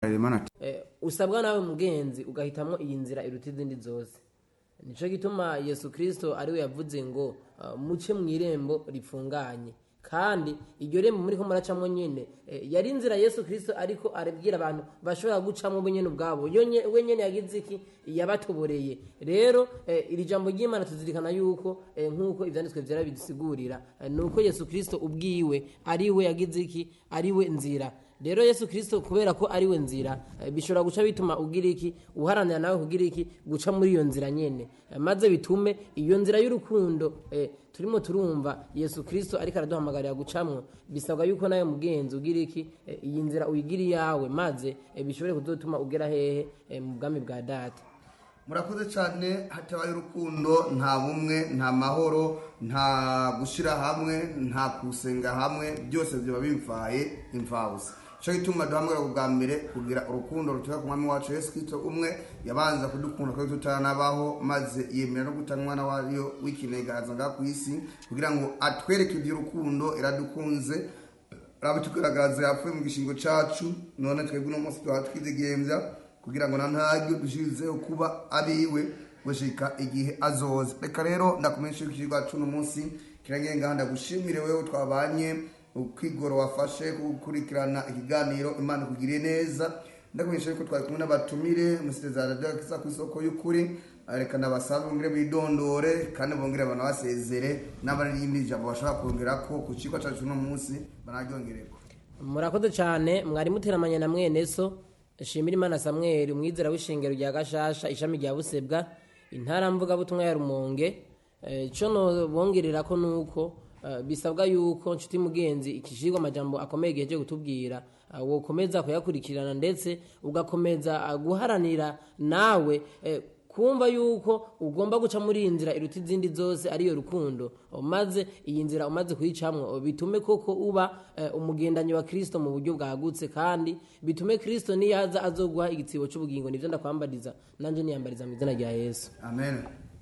Harerimana ati Eh, usabwa nawe mugenzi ugahitamo iyi nzira iruta izindi zose nico gituma yesu kirisito ariwe yavuze ngo uh, muce mu irembo ripfunganye kandi iryo rembo muri ko muracamo nyene eh, yari inzira yesu kirisito ariko arabwira abantu bashobora gucamo bo nyene ubwabo yo nye- we nyene yagize iki yabatoboreye rero eh, iri jambo ry'imana tuzirikana yuko eh, nk'uko ivyanditswe vyera bidusigurira eh, ni uko yesu kirisito ubwiwe ariwe yagize iki ariwe nzira rero yesu kirisito kubera ko ariwe nzira eh, bishobora guca bituma ugira iki uharanira nawe kugira iki guca muri iyo nzira nyene Eh, maze bitume iyo nzira y'urukundo eh, turimo turumva yesu kirisito ariko araduhamagarira gucamwo bisabwa yuko nawe mugenzi ugira iki eh, iyi nzira uyigira iyawe maze eh, bishobore kuzotuma ugera hehe eh, mu bwami bwa data murakoze cyane hatabaye urukundo nta bumwe nta mahoro nta gushyira hamwe nta gusenga hamwe byose biba bimvaye imvabusa cyo gituma duhamagara bwa mbere kugira urukundo rutuka ku mwami wacu yesu kirisito umwe yabanza kudukunda ko tutaranabaho maze yemera no gutanga umwana wayo w'ikinega azanga ku isi kugira ngo atwereke iby'urukundo iradukunze rabitugaragaza yapfuye mu gishingo cyacu none twebwe uno munsi tuba twidegembya kugira ngo na ntaryo dushizeho kuba abiwe gushika igihe azoza reka rero ndakumenyesha yuko ikigwa cuno munsi kiragenga ndagushimire wewe twabanye ukwigoro wafashe gukurikirana ikiganiro imana ikugiriye neza ndakumenyesha yuko twari kumwe n'abatumire umusitezara ryakisa ku isoko y'ukuri reka nabasabe bongere bidondore kandi bongere banabasezere n'abarindi jambo bashobora kongera ko ku kigo cyacu uno munsi banaryongereko murakoze cyane mwari muteramanye na mwene so shimira imana samweli umwizera w'ishengero rya gashasha ishami rya busebwa intara mvugabutumwa ya rumonge Eh, ico nobongerera ko nuko eh, bisabwa yuko nshuti mugenzi ikishirwa amajambo akomeye giheje kutubwira eh, wokomeza kuyakurikirana ndetse ugakomeza eh, guharanira nawe eh, kumva yuko ugomba guca muri iyi nzira iruta izindi zose ariyo rukundo maze iyi nzira umaze kuyicamwo bitume koko uba eh, umugendanyi wa kirisito mu buryo bwagutse kandi bitume kirisito niyaza azoguha igitsibo cy'ubugingo nibyo ndakwambariza nanjye niyambariza mu izina rya yesu amen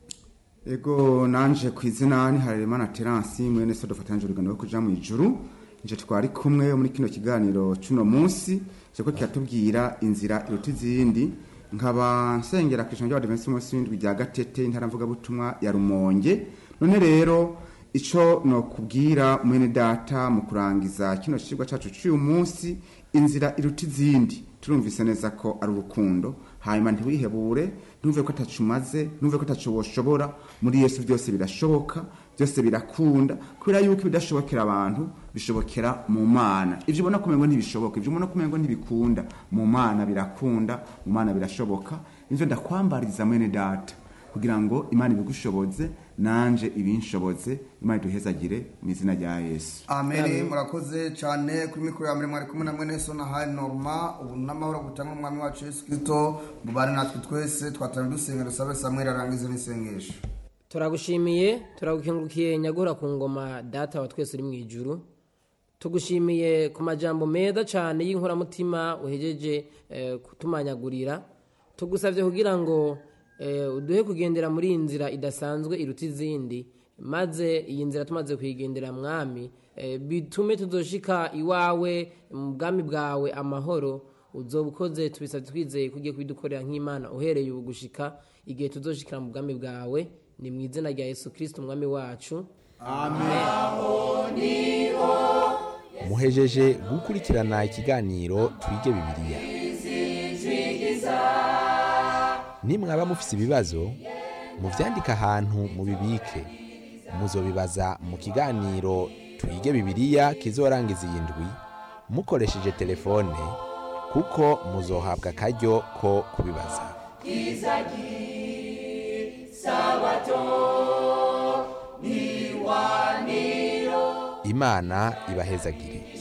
ego nanje ku izina ni Harerimana Terence mwene so dufatanyije urugendo rwo kuja mu ijuru nje twari kumwe muri kino kiganiro cuno munsi cyako kiratubwira inzira iruta izindi nkaba nsengera ku ijambo ry'abadivensi munsi w'indwi rya gatete intara mvuga butumwa ya rumonge none rero ico nokubwira mwene data mu kurangiza kino cigwa cacu c'uyu munsi inzira iruta izindi turumvise neza ko ari urukundo hanyuma ntiwihebure ntumve ko atacu umaze ntumve ko atacu woshobora muri yesu byose birashoboka byose birakunda kubera yuko ibidashobokera abantu bishobokera mu mana ibyo ubona kumengo ntibishoboka ibyo ubona kumengo ntibikunda mu mana birakunda mu mana birashoboka nivyo ndakwambariza mwene data kugira ngo imana ibigushoboze nanje ibinshoboze imana iduhezagire mu izina rya yesu amen murakoze cyane kuri mikoro ya mbere mwari kumwe na mwene so na hari norma ubu n'amahoro gutanga umwami wacu yesu kirisito mubane natwe twese twatanga dusenga dusabe samweli arangize n'isengesho turagushimiye turagukengurukiye nyagura ku ngoma data wa twese uri mu ijuru tugushimiye ku majambo meza cyane y'inkoramutima uhejeje eh, kutumanyagurira tugusabye kugira ngo eh, uduhe kugendera muri iyi nzira idasanzwe iruta izindi maze iyi nzira tumaze kuyigendera mwami eh, bitume tuzoshika iwawe mu bwami bwawe amahoro uzoba ukoze tubisabye twizeye ko ugiye kubidukorera nk'imana uhereye ubu gushika igihe tuzoshikira mu bwami bwawe ni mu izina rya yesu kirisito umwami wacu muhejeje gukurikirana ikiganiro twige bibiliya nimwaba mufise ibibazo muvyandike ahantu mubibike muzobibaza mu kiganiro twige bibiliya kizorangiza iyi ndwi mukoresheje telefone kuko muzohabwa akaryo ko kubibaza imana ibahezagire